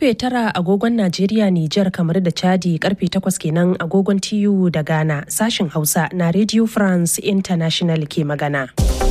Karfe tara agogon Najeriya, Nijar, kamar da Chadi karfe takwas kenan agogon TU da Ghana sashin Hausa na Radio France International ke magana.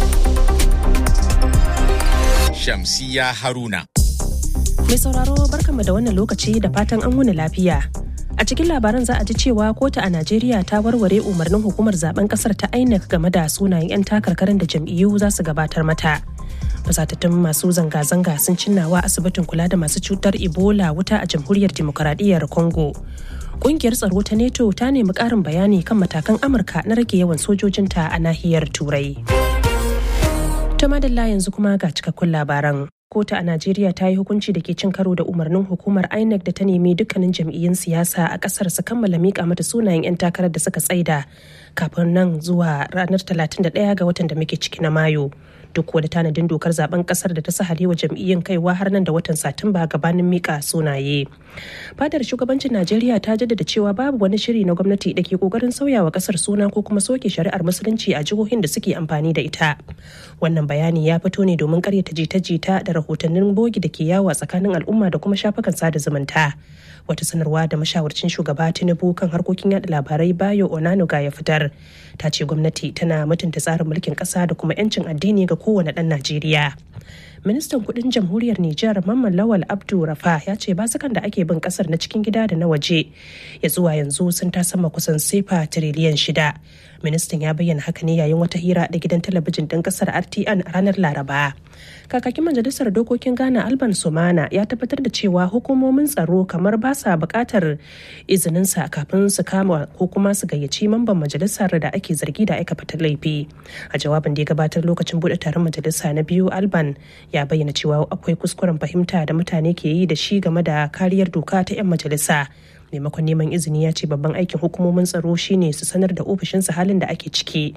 Shamsiya Haruna. Mai sauraro barkanmu da wannan lokaci da fatan an wuni lafiya. A cikin labaran za a ji cewa kotu a Najeriya ta warware umarnin hukumar zaben kasar ta INEC game da sunayen 'yan takarkarin da jam'iyyu za su gabatar mata. Fasatattun masu zanga-zanga sun cinnawa asibitin kula da masu cutar Ebola wuta a jamhuriyar demokaradiyyar Congo. Kungiyar tsaro ta NATO ta nemi ƙarin bayani kan matakan Amurka na rage yawan sojojinta a nahiyar Turai. Ta madalla yanzu kuma ga cikakkun labaran. Kotu a Najeriya ta yi hukunci da ke cin karo da umarnin hukumar INEC da ta nemi dukkanin jam'iyyun siyasa a kasar su kammala mika mata sunayen 'yan takarar da suka tsaida kafin nan zuwa ranar 31 ga watan da muke ciki na Mayu. Duk wadda tanadin dokar zaben kasar da ta sahale wa jam'iyyun kaiwa har nan da watan Satumba gabanin mika sunaye. Fadar shugabancin Najeriya ta jaddada cewa babu wani shiri na gwamnati da ke kokarin sauyawa kasar suna ko kuma soke shari'ar musulunci a jihohin da suke amfani da ita. Wannan bayani ya fito ne domin karyata jita-jita da rahotannin bogi da ke yawo a tsakanin al'umma da kuma shafukan sada zumunta. Wata sanarwa da mashawarcin shugaba Tinubu kan harkokin yada labarai Bayo Onanuga ya fitar. Ta ce gwamnati tana mutunta tsarin mulkin ƙasa da kuma 'yancin addini ga kowane ɗan Najeriya. ministan kudin jamhuriyar Nijar Mamman Lawal Abdu Rafa ya ce basukan da ake bin kasar na cikin gida da na waje ya zuwa yanzu sun ta sama kusan sefa tiriliyan shida. Ministan ya bayyana haka ne yayin wata hira da gidan talabijin ɗin kasar RTN a ranar Laraba. Kakakin majalisar dokokin Ghana Alban Sumana ya tabbatar da cewa hukumomin tsaro kamar ba sa buƙatar izininsa kafin su kama ko kuma su gayyaci mamban majalisar da ake zargi da aikata laifi. A jawabin da ya gabatar lokacin buɗe taron majalisa na biyu Alban ya bayyana cewa akwai kuskuren fahimta da mutane ke yi da shi game da kariyar doka ta 'yan majalisa maimakon neman izini ya ce babban aikin hukumomin tsaro shine su sanar da ofishinsa halin da ake ciki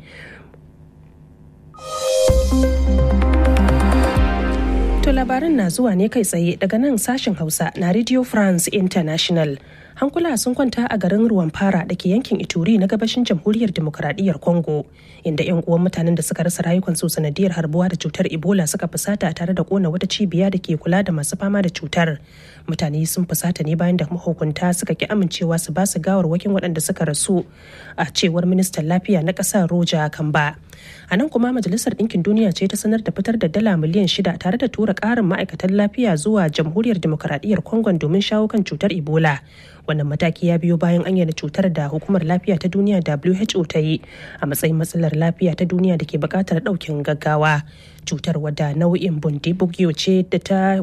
To labaran na zuwa ne kai tsaye daga nan sashen Hausa na Radio France International. Hankula sun kwanta a garin ruwan fara da ke yankin Ituri na gabashin jamhuriyar demokuraɗiyyar Congo, inda 'yan uwan mutanen da suka rasa rayukansu sanadiyar harbuwa da cutar Ebola suka fusata tare da kona wata cibiya da ke kula da masu fama da cutar. Mutane sun fusata ne bayan da mahukunta suka ki amincewa su ba su gawarwakin waɗanda suka rasu a cewar ministan lafiya na ƙasar Roja Kamba. A nan kuma Majalisar Ɗinkin Duniya ce ta sanar da fitar da dala miliyan shida tare da tura ƙarin ma'aikatan lafiya zuwa jamhuriyar demokuraɗiyyar Congo domin shawo kan cutar Ebola. Wannan mataki ya biyo bayan an yana cutar da hukumar lafiya ta duniya WHO ta yi a matsayin matsalar lafiya ta duniya da ke buƙatar ɗaukin gaggawa. Cutar wadda nau'in bundibugyo ce da ta